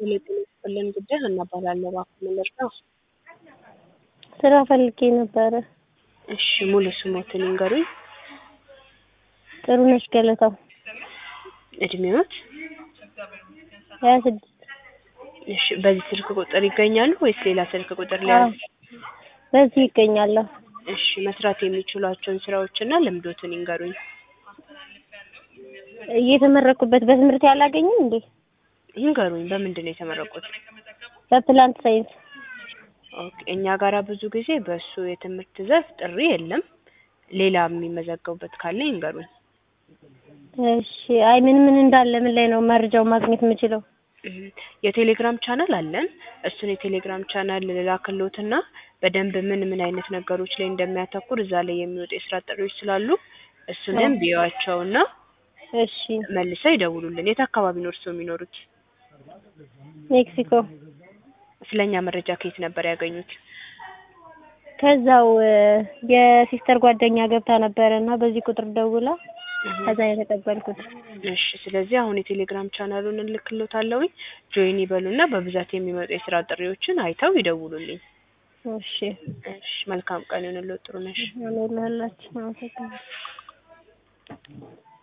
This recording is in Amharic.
ቴሌ ጤና ይስጥልን ጉዳይ ሀና እባላለሁ። እባክዎ ምን ልርዳው? ስራ ፈልጌ ነበረ። እሺ ሙሉ ስሞትን ይንገሩኝ? ጥሩነሽ ገለታው። እድሜዎት? ሀያ ስድስት እሺ በዚህ ስልክ ቁጥር ይገኛሉ ወይስ ሌላ ስልክ ቁጥር ሊያዝ? በዚህ ይገኛለሁ። እሺ መስራት የሚችሏቸውን ስራዎችና ልምዶትን ይንገሩኝ? እየተመረኩበት በትምህርት ያላገኝም እንዴ? ይንገሩኝ በምንድን ነው የተመረቁት? በፕላንት ሳይንስ። ኦኬ እኛ ጋራ ብዙ ጊዜ በእሱ የትምህርት ዘርፍ ጥሪ የለም። ሌላ የሚመዘገቡበት ካለ ይንገሩኝ? እሺ አይ ምን ምን እንዳለ ምን ላይ ነው መረጃውን ማግኘት የምችለው? የቴሌግራም ቻናል አለን። እሱን የቴሌግራም ቻናል ልላክልዎትና በደንብ ምን ምን አይነት ነገሮች ላይ እንደሚያተኩር እዛ ላይ የሚወጡ የስራ ጥሪዎች ስላሉ እሱንም ቢዩዋቸውና እሺ መልሰው ይደውሉልን። የት አካባቢ ነው እርስዎ የሚኖሩት? ሜክሲኮ። ስለኛ መረጃ ከየት ነበር ያገኙት? ከዛው የሲስተር ጓደኛ ገብታ ነበረ እና በዚህ ቁጥር ደውላ ከዛ ነው የተቀበልኩት። እሺ ስለዚህ አሁን የቴሌግራም ቻናሉን እልክልዎታለሁኝ ጆይን ይበሉና በብዛት የሚመጡ የስራ ጥሪዎችን አይተው ይደውሉልኝ። እሺ እሺ መልካም ቀን ይሁንልዎት ጥሩነሽ። አሜን ለሁላችን አመሰግናለሁ።